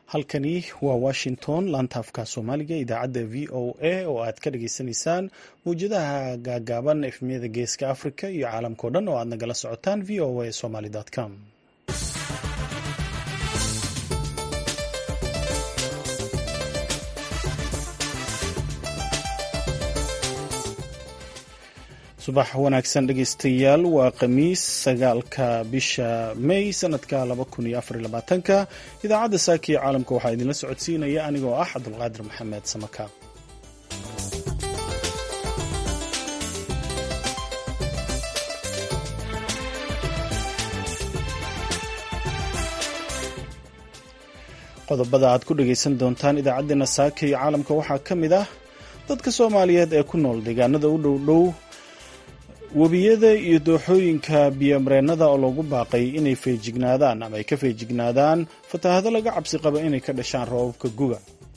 halkani waa washington laantaafka soomaaliga idaacadda v o a oo aad ka dhageysanaysaan mawjadaha gaagaaban efmiyada geeska africa iyo caalamkao dhan oo aad nagala socotaan v o a somaly com subax wanaagsan dhegeystayaal waa khamiis sagaalka bisha may sanadka ka idaacadda saaka iyo caalamka waxaa idinla socodsiinaya anigoo ah cabdulqaadir maxamed samaka qodobada aad ku dhegeysan doontaan idaacaddeenna saaka iyo caalamka waxaa ka mid ah dadka soomaaliyeed ee ku nool deegaanada u dhowdhow webiyada iyo dooxooyinka biyomareennada oo lagu baaqay inay feejignaadaan ama ay ka feejignaadaan fatahaado laga cabsi qaba inay ka dhashaan roobabka guga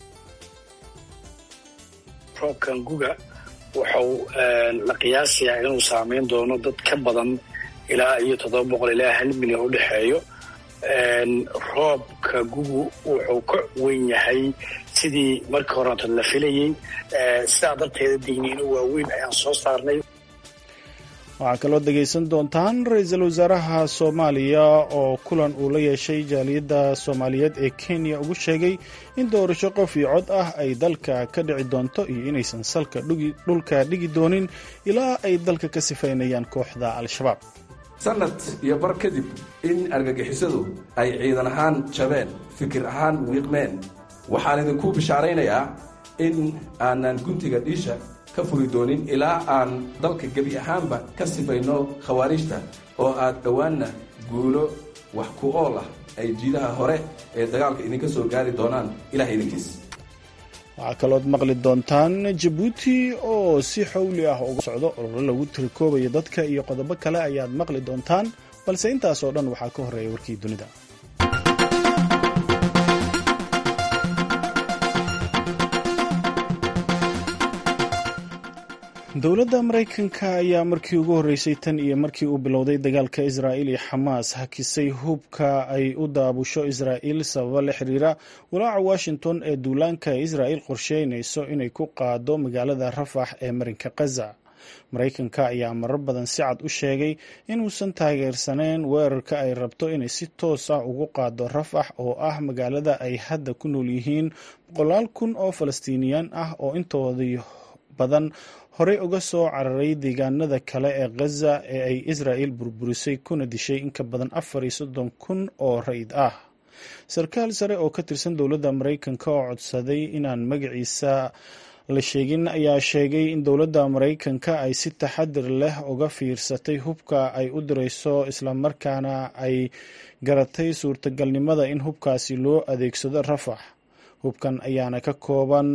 roobkan guga wuxuu la qiyaasayaa inuu saameyn doono dad ka badan ilaa iyo toddoba boqol ilaa hal milyan u dhexeeyo roobka gugu wuxuu ka weyn yahay sidii markii horeanto la filayey sidaa darteeda digniino waaweyn ayaan soo saarnay waxaa kaloo dhegaysan doontaan ra-iisul wasaaraha soomaaliya oo kulan uu la yeeshay jaaliyadda soomaaliyeed ee kenya ugu sheegay in doorasho qof iyo cod ah ay dalka ka dhici doonto iyo inaysan salka dhulka dhigi doonin ilaa ay dalka ka sifaynayaan kooxda al-shabaab sanad iyo bar kadib in argagixisadu ay ciidan ahaan jabeen fikir ahaan wiiqmeen waxaan idinku bishaaraynayaa in aanan guntiga dhiisha ka furi doonin ilaa aan dalka gebi ahaanba ka sifayno khawaariijta oo aad dhowaanna guulo wax ku ool ah ay jiidaha hore ee dagaalka idinka soo gaari doonaan ilaah idinkiis waxaa kalood maqli doontaan jabuuti oo si xowli ah uga socdo ololo lagu tirikoobayo dadka iyo qodobo kale ayaad maqli doontaan balse intaas oo dhan waxaa ka horreeya warkii dunida dowladda maraykanka ayaa markii ugu horreysay tan iyo markii uu bilowday dagaalka israa'il iyo xamaas hakisay hubka ay u daabusho israa'il sababo la xiriira walaaca washington ee duulaanka israa'il qorsheynayso inay ku qaado magaalada rafax ee marinka khaza maraykanka ayaa marar badan si cad u sheegay inuusan taageersaneyn weerarka ay rabto inay si toos ah ugu qaado rafax oo ah magaalada ay hadda ku nool yihiin boqolaal kun oo falastiiniyaan ah oo intoodii badan horey uga soo cararay deegaanada kale ee khaza ee ay israa'il burburisay kuna dishay in ka badan afar iyo soddon kun oo rayid ah sarkaal sare oo ka tirsan dowladda maraykanka oo codsaday inaan magaciisa la sheegin ayaa sheegay in dowladda maraykanka ay si taxadir leh uga fiirsatay hubka ay u dirayso islamarkaana ay garatay suurtagalnimada in hubkaasi loo adeegsado rafax hubkan ayaana ka kooban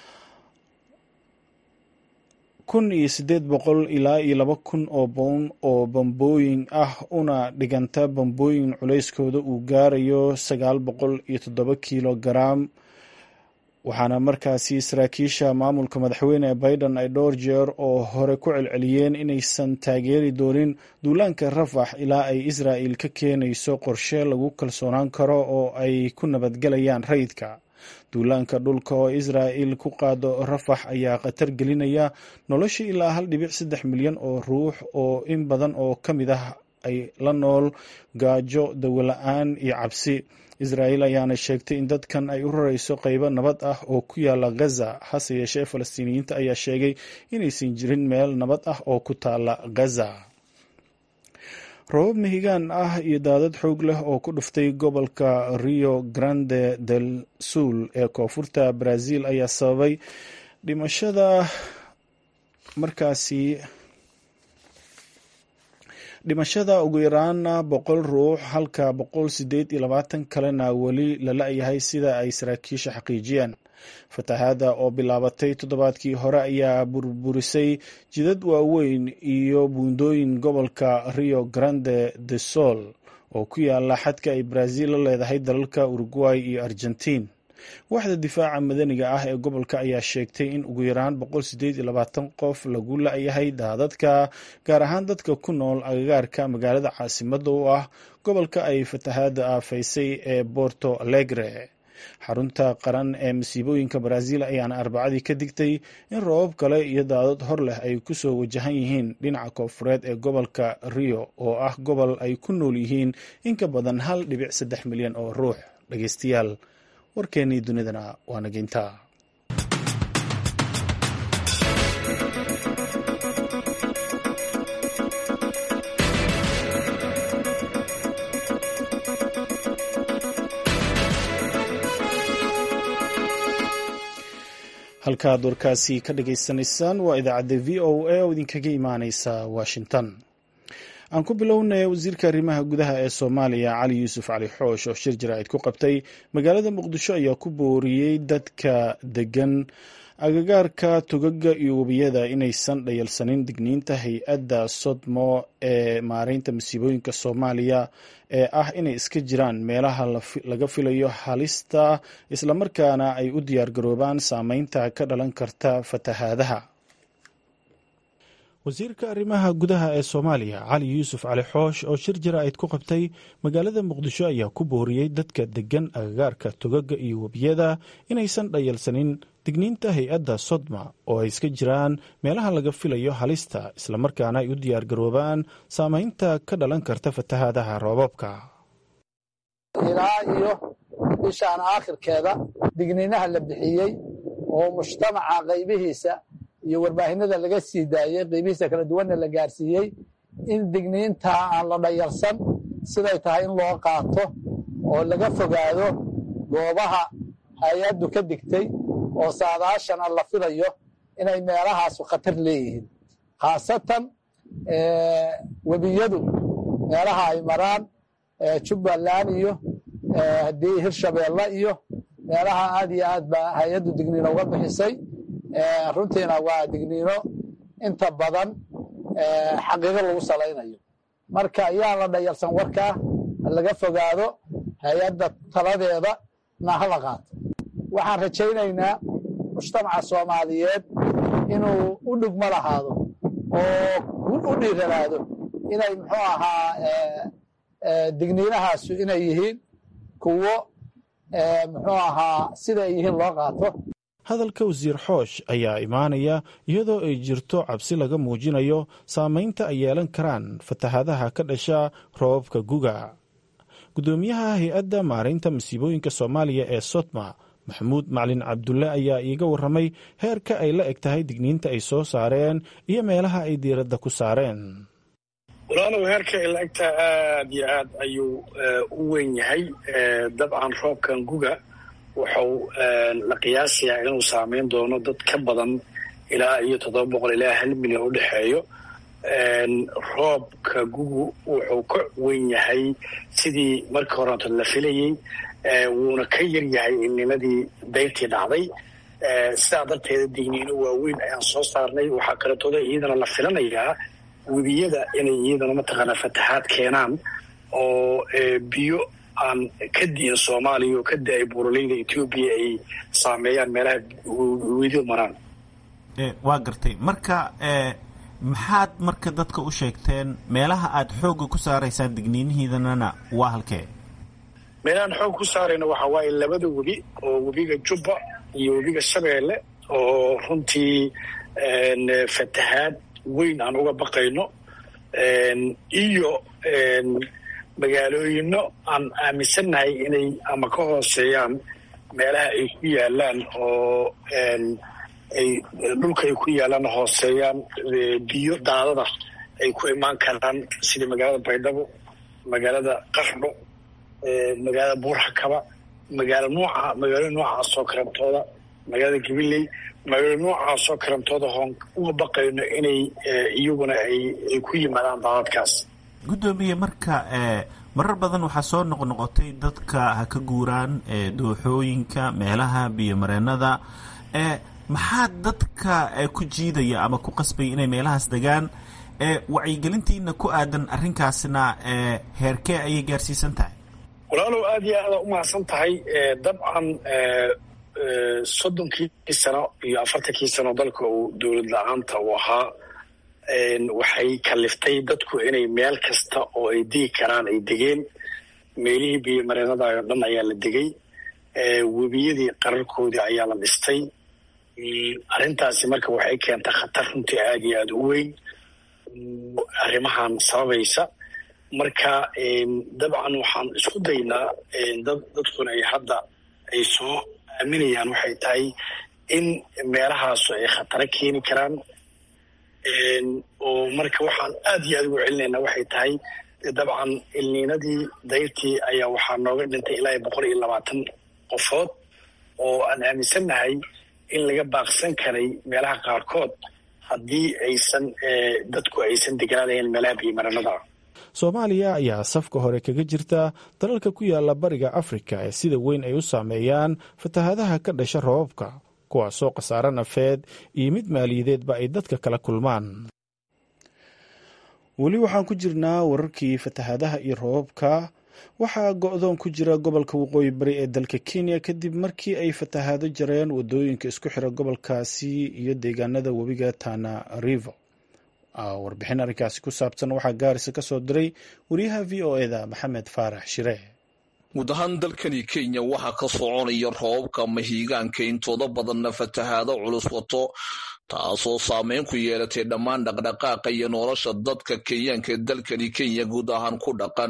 kun iyo siddeed boqol ilaa iyo laba kun oo bown oo bambooyin ah una dhiganta bambooyin culayskooda uu gaarayo sagaal boqol iyo toddoba kilo garaam waxaana markaasi saraakiisha maamulka madaxweyne biden ay dhowr jeer oo hore ku celceliyeen inaysan taageeri doonin duulaanka rafax ilaa ay israa'il ka keenayso qorshe lagu kalsoonaan karo oo ay ku nabadgelayaan rayidka duulaanka dhulka oo israa'il ku qaado rafax ayaa khatar gelinaya nolosha ilaa hal dhibic saddex milyan oo ruux oo in badan oo ka mid ah ay la nool gaajo dawola-aan iyo cabsi israa'il ayaana sheegtay in dadkan ay u rarayso qaybo nabad ah oo ku yaala ghaza hase yeeshee falastiiniyiinta ayaa sheegay inaysan jirin meel nabad ah oo ku taala ghaza robab mihigaan ah iyo daadad xoog leh oo ku dhuftay gobolka rio grande del sul ee koonfurta brazil ayaa sababay dhimashada markaasi dhimashada ugu yaraana boqol ruux halka boqol sideed iyo labaatan kalena weli la la-yahay sida ay saraakiisha xaqiijiyeen fatahaada oo bilaabatay toddobaadkii hore ayaa burburisay jidad waaweyn iyo buundooyin gobolka rio grande de sol oo ku yaala xadka ay brazil la leedahay dalalka uruguay iyo argentiin waaxda difaaca madaniga ah ee gobolka ayaa sheegtay in ugu yaraan boqol sideed iyo labaatan qof lagu la-yahay daadadka gaar ahaan dadka ku nool agagaarka magaalada caasimada u ah gobolka ay fatahaada aafaysay ee borto alegre xarunta qaran ee masiibooyinka baraaziil ayaana arbacadii ka digtay in roobab kale iyo daadad hor leh ay kusoo wajahan yihiin dhinaca koonfureed ee gobolka rio oo ah gobol ay ku nool yihiin in ka badan hal dhibic saddex milyan oo ruux dhegeystayaal warkeennii dunidana waa nageynta halkaad warkaasi ka dhagaysanaysaan waa idaacadda v o a oo idinkaga imaaneysa washington aan ku bilownay wasiirka arrimaha gudaha ee soomaaliya cali yuusuf cali xoosh oo shir jaraa'id ku qabtay magaalada muqdisho ayaa ku booriyey dadka degan agagaarka togaga iyo webiyada inaysan dhayalsanin digniinta hay-adda sodmo ee maareynta masiibooyinka soomaaliya ee ah inay iska jiraan meelaha laga filayo halista islamarkaana ay u diyaargaroobaan saameynta ka dhalan karta fatahaadaha wasiirka arrimaha gudaha ee soomaaliya cali yuusuf cali xoosh oo shir jaraa'id ku qabtay magaalada muqdisho ayaa ku booriyey dadka degan agagaarka togaga iyo webiyada inaysan dhayalsanin digniinta hay-adda sodma oo ay iska jiraan meelaha laga filayo halista islamarkaana ay u diyaargaroobaan saameynta ka dhalan karta fatahaadaha roobabka ilaa iyo bishaan aakhirkeeda digniinaha la bixiyey oo mujtamaca qaybihiisa iyo warbaahinada laga sii daayey qaybihiisa kala duwanna la gaarsiiyey in digniintaa aan la dhayalsan siday tahay in loo qaato oo laga fogaado goobaha hay-addu ka digtay oo saadaashana la filayo inay meelahaasu khatar leeyihiin khaasatan webiyadu meelaha ay maraan jubbaland iyo haddii hirshabeelle iyo meelaha aad iyo aad baa hay-addu digniino uga bixisay runtiina waa digniino inta badan xaqiiqo lagu salaynayo marka ayaan la dhayalsan warkaa laga fogaado hay-adda taladeeda na hala qaato waxaan rajaynaynaa mujtamaca soomaaliyeed inuu u dhugmo lahaado oo u dhiiranaado inay muxuu ahaa digniinahaasu inay yihiin kuwo muxuu ahaa siday yihiin loo qaato hadalka wasiir xoosh ayaa imaanaya iyadoo ay jirto cabsi laga muujinayo saameynta ay yeelan karaan fatahaadaha ka dhasha roobabka guga guddoomiyaha hay-adda maareynta masiibooyinka soomaaliya ee sotma maxamuud macalin cabdulle ayaa iiga warramay heerka ay la eg tahay digniinta ay soo saareen iyo meelaha ay diiradda ku saareen walaalow heerka ay la egtahay aad iyo aad ayuu u weyn yahay dabcan roobkan guga wuxuu la qiyaasayaa inuu saameyn doono dad ka badan ilaa iyo toddoba boqol ilaa hal milyan u dhexeeyo roobka gugu wuxuu ka weyn yahay sidii markii horeeto la filayey wuuna ka yar yahay innimadii dayrtii dhacday sidaa darteeda digniino waaweyn ayaan soo saarnay waxaa kaleetooda iyadana la filanayaa webiyada inay iyadana mataqaanaa fataxaad keenaan oo biyo aan ka di'in soomaaliya oo ka da-ay buuraleyda etoobiya ay saameeyaan meelaha wedidu maraan waa gartay marka maxaad marka dadka u sheegteen meelaha aad xoogga ku saaraysaan digniinihiidanana waa halkee meelahaan xoog ku saarayna waxaa waaye labada webi oo webiga jubba iyo webiga shabeelle oo runtii fatahaad weyn aan uga baqayno iyo magaalooyino aan aaminsannahay inay ama ka hooseeyaan meelaha ay ku yaalaan oo ay dhulka ay ku yaalaan hooseeyaan biyo daadada ay ku imaan karaan sida magaalada baydhabo magaalada qaxdho magaalada buurxakaba magaalo nooca magaalo noocaasoo karantooda magaalada gabiley magaalo noocaasoo karantooda hoon uga baqayno inay iyaguna ay ku yimaadaan daadadkaas guddoomiye marka marar badan waxaa soo noqnoqotay dadka ha ka guuraan dooxooyinka meelaha biyomareenada maxaa dadka ku jiidaya ama ku qasbaya inay meelahaas degaan wacyigelintiina ku aadan arrinkaasna heerkee ayay gaarsiisan tahay walaalow aad iyo aada umahadsan tahay dabcan soddonkii sano iyo afartankii sano dalka uu dowlad la-aanta uu ahaa waxay kaliftay dadku inay meel kasta oo ay degi karaan ay degeen meelihii biyomareenada oo dhan ayaa la degay webiyadii qararkoodii ayaa la dhistay arrintaasi marka waxay keentay khatar runtii aada iyo aada u weyn arrimahan sababaysa marka dabcan waxaan isku daynaa dad dadkuna ay hadda ay soo aaminayaan waxay tahay in meelahaasu ay khataro keeni karaan oo marka waxaan aada iyo aada ugu celinaynaa waxay tahay dabcan ilniinadii dayrtii ayaa waxaa nooga dhintay ilaa boqol iyo labaatan qofood oo aan aaminsannahay in laga baaqsan karay meelaha qaarkood haddii aysan dadku aysan deganaanayn meelaha biyomaranada soomaaliya ayaa safka hore kaga jirta dalalka ku yaala bariga afrika ee sida weyn ay u saameeyaan fatahaadaha ka dhasha roobabka kuwaasoo khasaare nafeed iyo mid maaliyadeedba ay dadka kala kulmaan weli waxaan ku jirnaa wararkii fatahaadaha iyo roobabka waxaa go-doon ku jira gobolka waqooyi bari ee dalka kenya kadib markii ay fatahaado jareen wadooyinka isku xira gobolkaasi iyo deegaanada webiga tana rivo warbixin arrinkaasi ku saabsan waxaa gaarisa ka soo diray wariyaha v o eda maxamed faarax shire guud ahaan dalkani kenya waxaa ka soconaya roobabka mahiigaanka intooda badanna fatahaado culus wato taasoo saameyn ku yeelatay dhammaan dhaqdhaqaaqa iyo nolosha dadka kenyaanka ee dalkani kenya guud ahaan ku dhaqan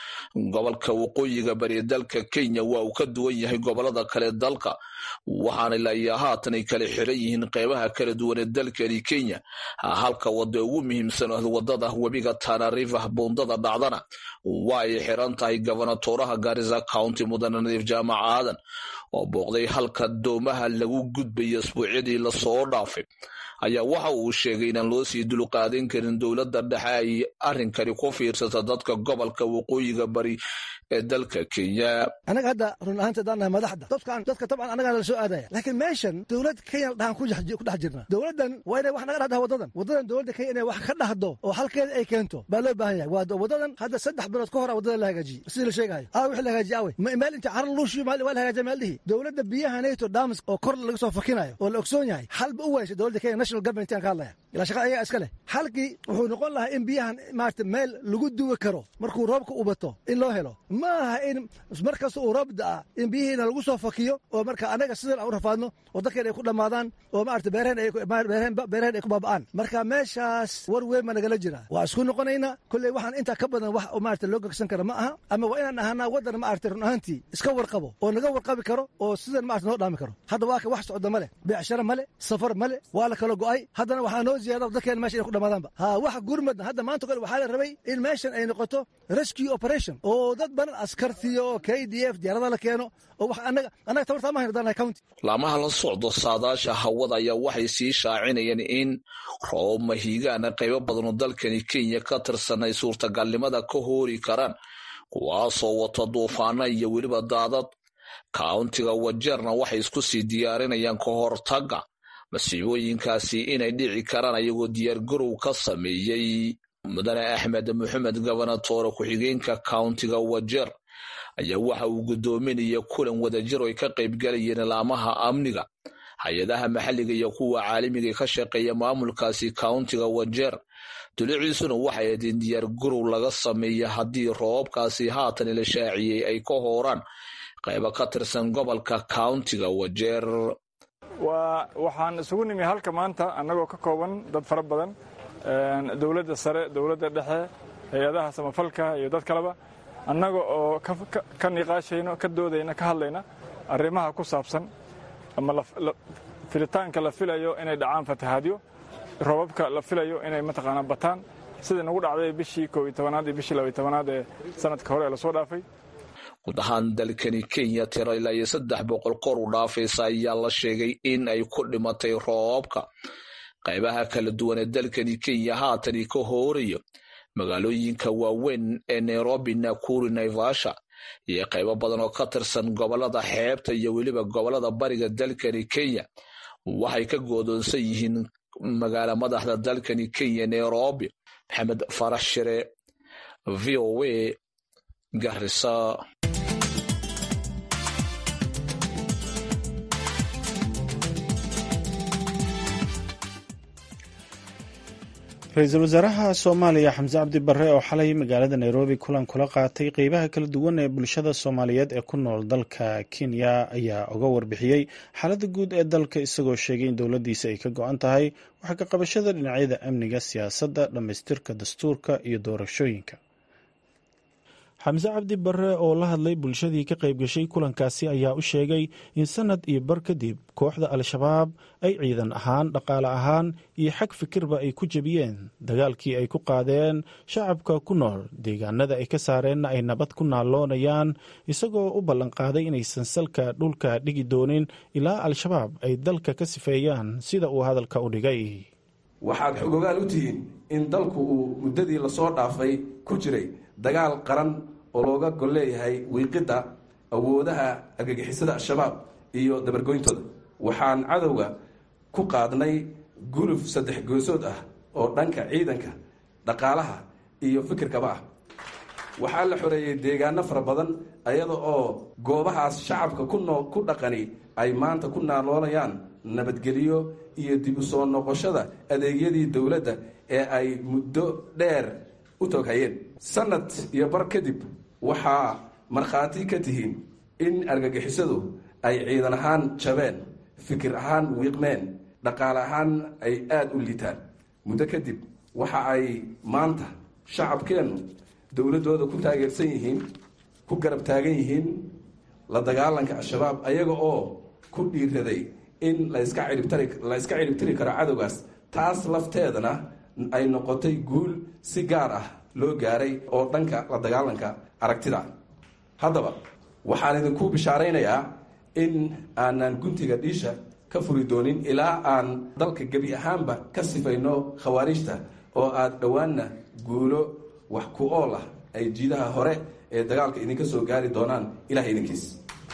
gobolka waqooyiga bari dalka kenya waa uu ka duwan yahay gobolada kale dalka waxaana ilaayaa haatan ay kala xiran yihiin qeybaha kala duwan ee dalkani kenya halka wada ugu muhiimsan wadada webiga tana river buundada dhacdana waa ay xiran tahay gobonatooraha garisa county mudane nadiif jaamac aadan oo booqday halka doomaha lagu gudbaya asbuucyadii lasoo dhaafay ayaa waxa uu sheegay inaan loo sii dulqaadan karin dowladda dhexe ay arrinkani ku fiirsata dadka gobolka waqooyiga bari ee dalka kenya annaga hadda run ahaanta haddaan nahay madaxda dadkan dadka tabcan annagaa la soo aadaya laakiin meeshan dowlad kenya dhahan ku dhex jirna dowladdan waa inay wax naga dhahdaa waddadan waddadan dowladda kenya inay wax ka dhahdo oo halkeeda ay keento baa loo baahan yahay waa waddadan hadda saddex bilood ka hora waddada la hagaajiyey sidii la sheegahayo aa wixii la hagaajiye awe meel inta carar luushiyo waa la hagaajiya meel dhihi dowladda biyaha nato damas oo kor laga soo fakinayo oo la ogsoon yahay halba u waysay dowladda kenya national government aan ka hadlaya ilaa shaqa ayaga iska leh halkii wuxuu noqon lahaa in biyahan maarata meel lagu duwi karo markuu roobka u bato in loo helo ma aha in markasta uu roob da'a in biyihiina lagu soo fakiyo oo marka annaga sidan aan u rafaadno oo dadkeen ay ku dhammaadaan oo maarata beeraheen ay ku baaba'aan marka meeshaas war weyn baa nagala jira waa isku noqonaynaa kolley waxaan intaa ka badan wax maarata loo gegsan kara ma aha ama waa inaan ahaanaa waddan maarata run ahaantii iska warqabo oo naga warqabi karo oo sidan maarata noo dhaami karo hadda waa ka wax socda male beecsharo male safar male waa la kala go'ay haddana waxaa noo ziyaada dadkeen mesha inay ku dhamaadaanba ha wax gurmadna hadda maanta kole waxaa la rabay in meeshan ay noqoto rescue operation oo dad badan askartiyo oo k d f diyaarada la keeno oo wax annaga annaga tabartaa ma hayno danahay county laamaha la socdo saadaasha hawada ayaa waxay sii shaacinayeen in roob mahiigaana qaybo badan oo dalkani kenya ka tirsan ay suurtagalnimada ka hoori karaan kuwaasoo wata duufaana iyo weliba daadad kauntiga wajeerna waxay isku sii diyaarinayaan ka hortaga masiibooyinkaasi inay dhici karaan ayagoo diyaargarow ka sameeyey mudane axmed maxamed gobonatoore ku-xigeenka kauntiga wajeer ayaa waxa uu guddoominaya kulan wadajir oo ay ka qaybgalayeen ilaamaha amniga hay-adaha maxalliga iyo kuwa caalamiga ka shaqeeya maamulkaasi kauntiga wajeer duliciisuna waxay ahayd in diyaargarow laga sameeya haddii roobabkaasi haatan la shaaciyey ay ka hooraan qaybo ka tirsan gobolka kauntiga wajeer waa waxaan isugu nimi halka maanta annagoo ka kooban dad fara badan dowladda sare dowladda dhexe hay-adaha samafalka iyo dad kaleba annaga oo ka niqaashayno ka doodayna ka hadlayna arrimaha ku saabsan ama filitaanka la filayo inay dhacaan fatahaadyo roobabka la filayo inay mataqaanaa bataan sidai nagu dhacday bishii koob iyo tobanaad iyo bishii labaiyo tobanaad ee sanadka hore ee lasoo dhaafay guud ahaan dalkani kenya tiro ilaa iyo saddex boqol kor u dhaafaysa ayaa la sheegay in ay ku dhimatay roobabka qaybaha kala duwan ee dalkani kenya haatani ka hoorayo magaalooyinka waaweyn ee nairobi nakuru naivasha iyo qaybo badan oo ka tirsan gobolada xeebta iyo weliba gobolada bariga dalkani kenya waxay ka goodoonsan yihiin magaala madaxda dalkani kenya nairobi maxamed farax shire v o a garisa ra-iisul wasaaraha soomaaliya xamse cabdi barre oo xalay magaalada nairobi kulan kula qaatay qeybaha kala duwan ee bulshada soomaaliyeed ee ku nool dalka kenya ayaa uga warbixiyey xaaladda guud ee dalka isagoo sheegay in dowladdiisa ay ka go-an tahay wax ka qabashada dhinacyada amniga siyaasadda dhammaystirka dastuurka iyo doorashooyinka xamse cabdi barre oo la hadlay bulshadii ka qayb gashay kulankaasi ayaa u sheegay in sanad iyo bar kadib kooxda al-shabaab ay ciidan ahaan dhaqaale ahaan iyo xag fikirba ay ku jebiyeen dagaalkii ay ku qaadeen shacabka ku nool deegaanada ay ka saareenna ay nabad ku naalloonayaan isagoo u ballanqaaday inaysan salka dhulka dhigi doonin ilaa al-shabaab ay dalka ka sifeeyaan sida uu hadalka u dhigay waxaad xogogaal u tihiin in dalku uu muddadii lasoo dhaafay ku jiray dagaal qaran oo looga gol leeyahay wiiqidda awoodaha argagixisada al-shabaab iyo dabargoyntooda waxaan cadowga ku qaadnay guluf saddex goosood ah oo dhanka ciidanka dhaqaalaha iyo fikirkaba ah waxaa la xoreeyey deegaano fara badan ayada oo goobahaas shacabka kunoo ku dhaqani ay maanta ku naaloonayaan nabadgelyo iyo dib u soo noqoshada adeegyadii dowladda ee ay muddo dheer u toghayeen sanad iyo bar kadib waxaa markhaati ka tihiin in argagixisadu ay ciidan ahaan jabeen fikir ahaan wiiqmeen dhaqaale ahaan ay aada u liitaan muddo kadib waxa ay maanta shacabkeennu dowladdooda ku taageersan yihiin ku garab taagan yihiin la dagaalanka al-shabaab ayaga oo ku dhiiraday in laska ciribtari la iska ciribtiri karo cadowgaas taas lafteedana ay noqotay guul si gaar ah loo gaaray oo dhanka la dagaalanka aragtida haddaba waxaan idinku bishaaraynayaa in aanan guntiga dhiisha ka furi doonin ilaa aan dalka gebi ahaanba ka sifayno khawaariijta oo aada dhowaanna guulo wax ku ool ah ay jiidaha hore ee dagaalka idinka soo gaari doonaan ilaah idinkiis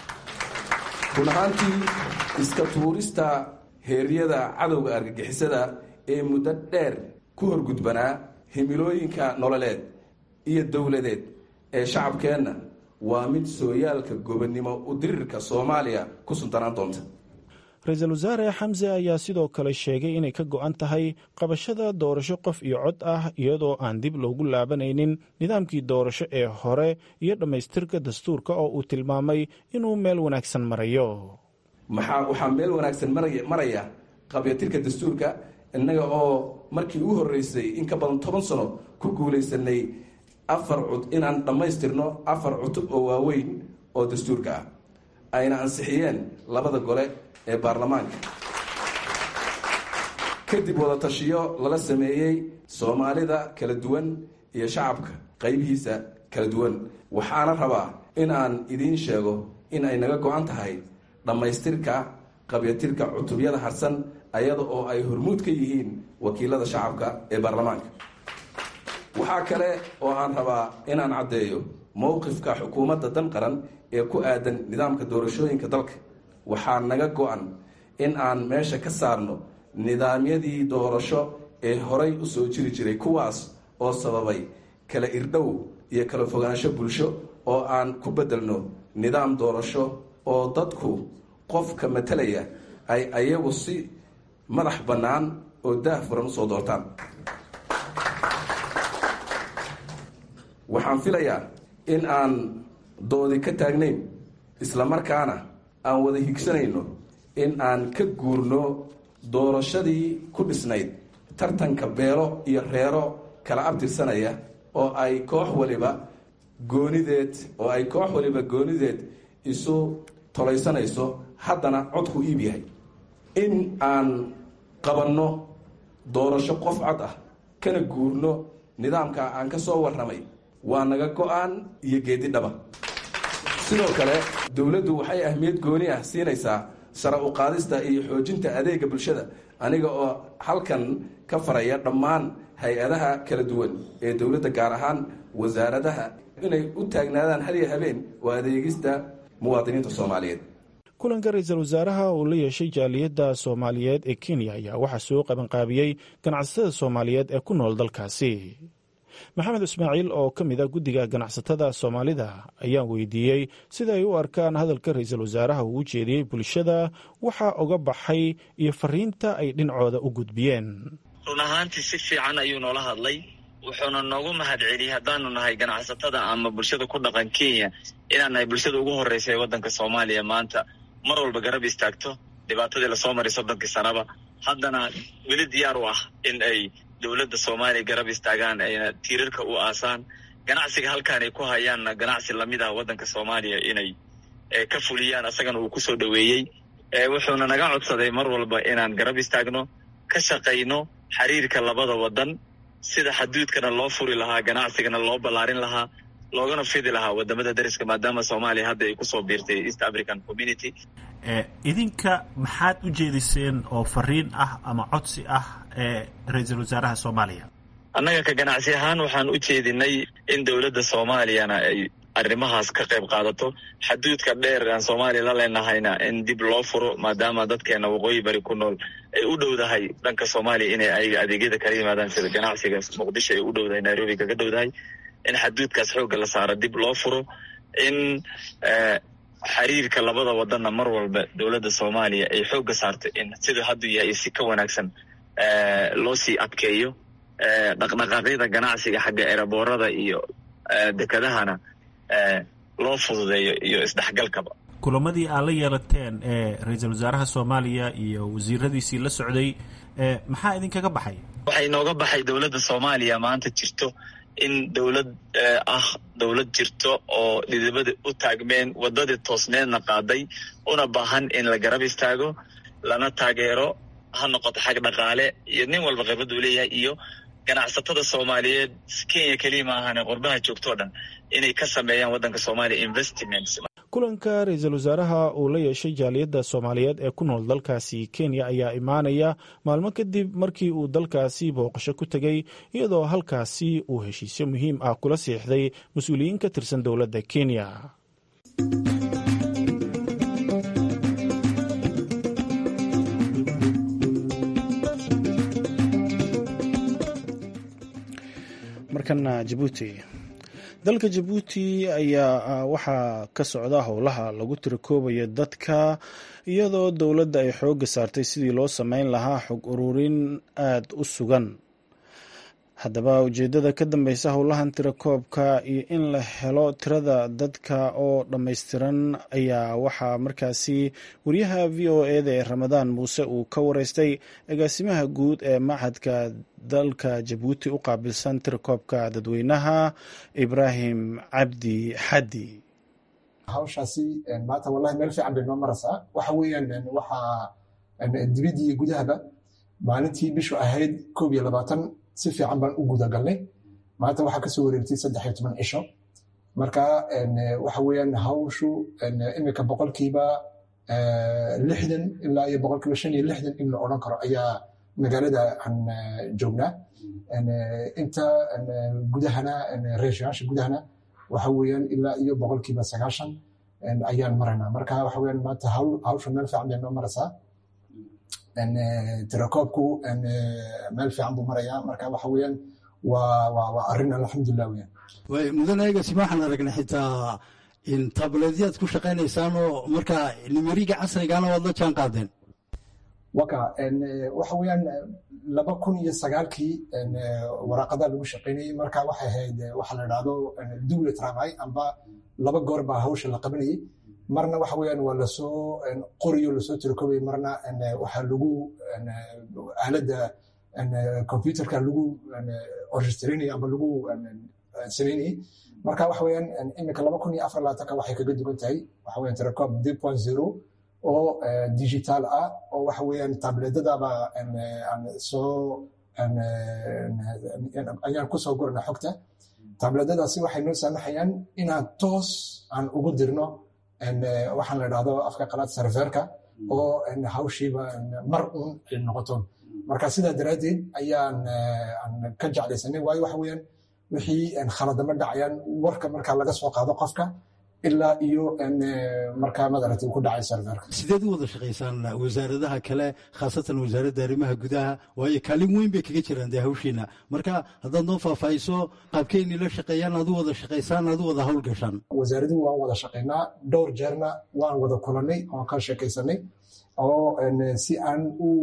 run ahaantii iska tuurista heeryada cadowga argagixisada ee muddo dheer ku horgudbanaa himilooyinka nololeed iyo dowladeed ee shacabkeenna waa mid sooyaalka gobonnimo u dirirka soomaaliya ku suntanaan doonta ra-iisul wasaare xamse ayaa sidoo kale sheegay inay ka go-an tahay qabashada doorasho qof iyo cod ah iyadoo aan dib loogu laabanaynin nidaamkii doorasho ee hore iyo dhammaystirka dastuurka oo uu tilmaamay inuu meel wanaagsan marayo maxaa waxaa meel wanaagsan maraya qabyatirka dastuurka innaga oo markii u horreysay in ka badan toban sano ku guulaysanay afar cud inaan dhammaystirno afar cutub oo waaweyn oo dastuurka ah ayna ansixiyeen labada gole ee baarlamaanka kadib wada tashiyo lala sameeyey soomaalida kala duwan iyo shacabka qaybihiisa kala duwan waxaana rabaa in aan idiin sheego in ay naga go-an tahay dhammaystirka qabyatirka cutubyada harsan ayada oo ay hormuud ka yihiin wakiilada shacabka ee baarlamaanka waxaa kale oo aan rabaa inaan caddeeyo mowqifka xukuumadda dan qaran ee ku aadan nidaamka doorashooyinka dalka waxaa naga go-an in aan meesha ka saarno nidaamyadii doorasho ee horay u soo jiri jiray kuwaas oo sababay kala irdhow iyo kala fogaansho bulsho oo aan ku beddelno nidaam doorasho oo dadku qofka matalaya ay ayagu si madax bannaan oo daah furan usoo doortaan waxaan filayaa in aan doodi ka taagnayn islamarkaana aan wada higsanayno in aan ka guurno doorashadii ku dhisnayd tartanka beelo iyo reero kala abtirsanaya oo ay koox waliba goonideed oo ay koox waliba goonideed isu tolaysanayso haddana codku iib yahay in aan qabanno doorasho qof cod ah kana guurno nidaamka aan ka soo warramay waa naga go-aan iyo geedi dhaba sidoo kale dowladdu waxay ahmiyad gooni ah siinaysaa sare u qaadista iyo xoojinta adeega bulshada aniga oo halkan ka faraya dhammaan hay-adaha kala duwan ee dowladda gaar ahaan wasaaradaha inay u taagnaadaan hal iyo habeen oo adeegista muwaadiniinta soomaaliyeed kulanka ra-iisul wasaaraha uu la yeeshay jaaliyadda soomaaliyeed ee kenya ayaa waxaa soo qabanqaabiyey ganacsatada soomaaliyeed ee ku nool dalkaasi maxamed ismaaciil oo ka mid a guddiga ganacsatada soomaalida ayaan weydiiyey sida ay u arkaan hadalka ra-iisul wasaaraha uu u jeediyey bulshada waxaa uga baxay iyo fariinta ay dhinacooda u gudbiyeen run ahaantii si fiican ayuu noola hadlay wuxuuna noogu mahad celiyey haddaanu nahay ganacsatada ama bulshada ku dhaqan kenya inaan nahay bulshada ugu horreysa ee waddanka soomaaliya maanta mar walba garab istaagto dhibaatadii lasoo maray soddonkii sanaba haddana weli diyaar u ah in ay dowladda soomaaliya garab istaagaan ayna tiirarka u aasaan ganacsiga halkaan ay ku hayaanna ganacsi lamid ah waddanka soomaaliya inay ka fuliyaan asagana uu kusoo dhoweeyey wuxuuna naga codsaday mar walba inaan garab istaagno ka shaqayno xiriirka labada waddan sida xaduudkana loo furi lahaa ganacsigana loo ballaarin lahaa loogana fidi lahaa wadamada dariska maadaama soomaaliya hadda ay kusoo biirtay east african community idinka maxaad u jeediseen oo fariin ah ama codsi ah ee ra-iisul wasaaraha soomaaliya annaga ka ganacsi ahaan waxaan u jeedinay in dowladda soomaaliyana ay arrimahaas ka qayb qaadato xaduudka dheer aan soomaaliya la leenahayna in dib loo furo maadaama dadkeena waqooyi bari ku nool ay u dhowdahay dhanka soomaaliya inay ayaga adeegyada kala yimaadaan sida ganacsiga muqdisho ay u dhowdahay nairobi kaga dhowdahay in xaduudkaas xoogga la saaro dib loo furo in xiriirka labada wadanna mar walba dowladda soomaaliya ay xoogga saarto in siduu hadduu yahay si ka wanaagsan loo sii adkeeyo dhaqdhaqaaqyada ganacsiga xagga eraboorada iyo dekedahana loo fududeeyo iyo isdhexgalkaba kulamadii aad la yeelateen ee ra-iisul wasaaraha soomaaliya iyo wasiiradiisii la socday maxaa idinkaga baxay waxaa inooga baxay dowladda soomaaliya maanta jirto in dowlad ah dowlad jirto oo dhidibada u taagmeen waddadii toosneedna qaaday una baahan in la garab istaago lana taageero ha noqoto xag dhaqaale iyo nin walba khibrad uu leeyahay iyo ganacsatada soomaaliyeed kenya keliya ma ahane qurbaha joogtoo dhan inay ka sameeyaan waddanka soomaaliya investments kulanka ra-iisul wasaaraha uu la yeeshay jaaliyadda soomaaliyeed ee ku nool dalkaasi kenya ayaa imaanaya maalmo kadib markii uu dalkaasi booqasho ku tegey iyadoo halkaasi uu heshiisyo muhiim ah kula siixday mas-uuliyiin ka tirsan dowladda kenya markana jabuuti dalka jabuuti ayaa waxaa ka socda howlaha lagu tirakoobayo dadka iyadoo dowladda ay xoogga saartay sidii loo sameyn lahaa xog ururin aada u sugan haddaba ujeeddada ka dambeysa howlahan tirakoobka iyo in la helo tirada dadka oo dhammaystiran ayaa waxaa markaasi wariyaha v o eda ee ramadaan muuse uu ka wareystay agaasimaha guud ee machadka dalka jabuuti u qaabilsan tirakoobka dadweynaha ibraahim cabdi xaddi hawshaasi maanta wallahi meel fiican bay noo maraysaa waxa weeyaan waxaa dibadii iyo gudahaba maalintii bishu ahayd koob iyo labaatan si fiican baan u gudagalnay maanta waxaa kasoo wareegtay saddex iyo toban cisho marka waxa weeyaan hawshu imika boqolkiiba lixdan ilaa iyo boqolkiiba shan iyo lixdan in la odhan karo ayaa magaalada aan joognaa inta gudahana reeshayaasha gudahana waxa weeyaan ilaa iyo boqolkiiba sagaashan ayaan maraynaa marka waxa weeyaan maanta hawsha meel fiican bay noo maraysaa tirakoobku meel fiican buu marayaa marka waxa weeyaan waa waa waa arrin alxamdulilah weeyaan way mudanayagasi waxaan aragnay xitaa in tableedyaad ku shaqaynaysaan oo marka nimeriga casrigana waad la jaan qaadeen waka waxa weeyaan laba kun iyo sagaalkii waraaqadaa lagu shaqaynayay marka waxay ahayd waxa la dhahdo double travail amba laba goor baa hawsha la qabanayay marna waxa weeyaan waa lasoo qoriyo lasoo tirakoobay marna waxaa lagu aaladda computerka lagu orchestrinaya amba lagu samaynayay marka waxa weeyaan iminka laba kun iyo afar labaatanka waxay kaga duwan tahay waxa weeyaan tirakoob deux point zero oo digital ah oo waxa weeyaan tabledadaba aan soo ayaan kusoo gurana xogta tabledadaasi waxay noo saamaxayaan inaan toos aan ugu dirno waxaan la dhahdo afka qalaad serverka oo hawshiiba mar un ay noqoto marka sidaa daraaddeed ayaan ka jeclaysanay waayo waxa weeyaan wixii khaladama dhacayaan warka marka laga soo qaado qofka ilaa iyo markaa madaragtay ku dhacay serverka sideed u wada shaqaysaan wasaaradaha kale khaasatan wasaaradda arrimaha gudaha waayo kaalin weyn bay kaga jiraan dee hawshiina marka haddaad noo faahfaahiso qaabkeynii la shaqeeyaan aad u wada shaqaysaan aad u wada hawlgashaan wasaaraduhu waan wada shaqaynaa dhowr jeerna waan wada kulanay oon ka sheekaysanay oo si aan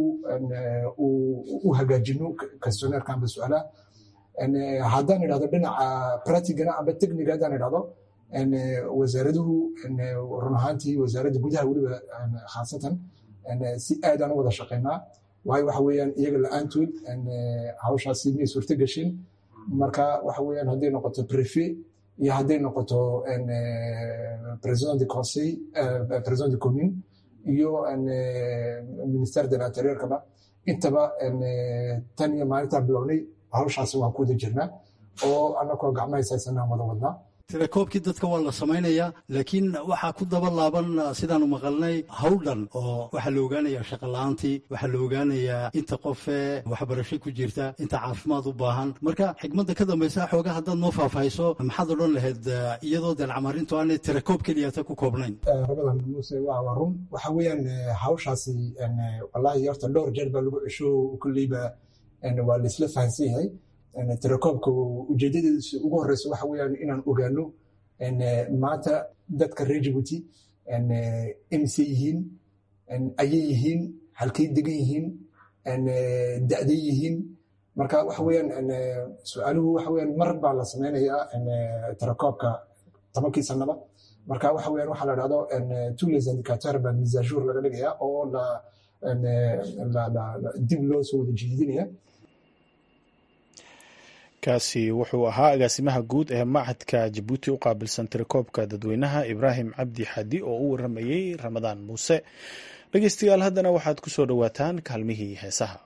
u hagaajino questionnaire amba su-aalaha haddaan idhahdo dhinaca pratigana amba techniga haddaan idhahdo wasaaraduhu run ahaantii wasaaradda gudaha weliba khaasatan si aadaan u wada shaqaynaa waayo waxa weeyaan iyaga la-aantood hawshaasi may suurto gashin marka waxa weeyaan hadday noqoto prefe iyo hadday noqoto president de conseil president de commune iyo ministère de l'interiorkaba intaba tan iyo maalintaan bilownay hawshaasi waan ku wada jirnaa oo annakoo gacmahays haysanaan wada wadnaa telekoobkii dadka waa la samaynayaa laakiin waxaa ku daba laaban sidaanu maqalnay hawldhan oo waxaa la ogaanayaa shaqola'aantii waxaa la ogaanayaa inta qofee waxbarasho ku jirta inta caafimaad u baahan marka xigmadda ka dambaysa xoogaa haddaad noo faahfaahiso maxaad odhan lahayd iyadoo dalcamarintu aanay telekoob keliyata ku koobnayn rabadan muuse waa run waxa weeyaan hawshaasi wallaahi horta dhowr jeer baa lagu cesho kolleyba waa laisla fahansan yahay telekoobka ujeedadeesu ugu horeysa waxa weeyaan inaan ogaano maanta dadka reer jibuuti imise yihiin ayay yihiin halkay degan yihiin da'day yihiin marka waxa weeyaan su-aaluhu waxa weeyaan mar baa la sameynayaa telekoobka tobankii sanaba marka waxa weeyaan waxaa la dhahdo tous les indicateurs baa misajour laga dhigayaa oo dib loo soo wada jiidinaya kaasi wuxuu ahaa agaasimaha guud ee machadka jabuuti u qaabilsan tirakoobka dadweynaha ibraahim cabdi xadi oo u waramayey ramadaan muuse dhegeystayaal haddana waxaad ku soo dhowaataan kaalmihii heesaha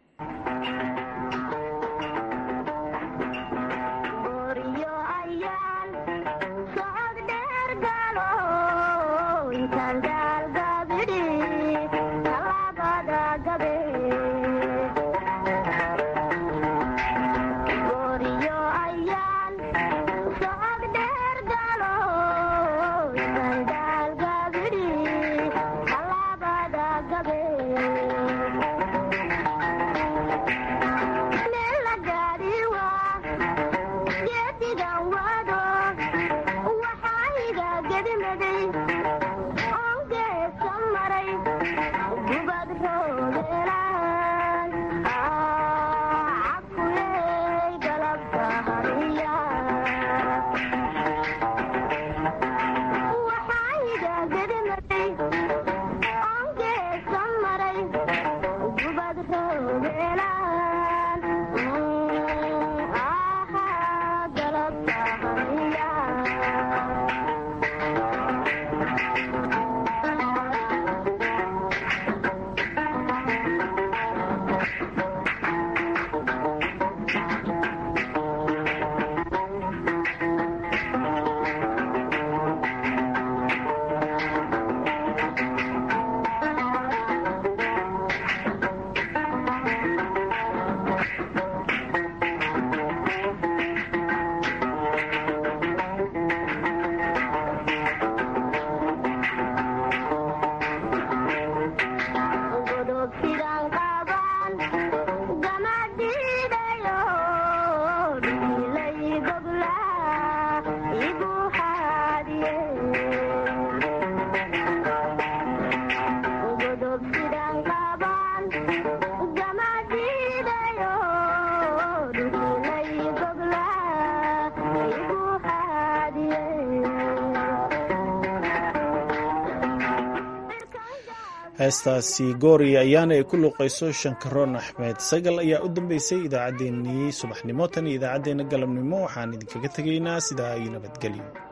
heestaasi goori ayaana ay ku luuqayso shankaroon axmed sagal ayaa u dambeysay idaacaddeenii subaxnimo tan iyo idaacaddeenna galabnimo waxaan idinkaga tegaynaa sidaa iyo nabadgelyo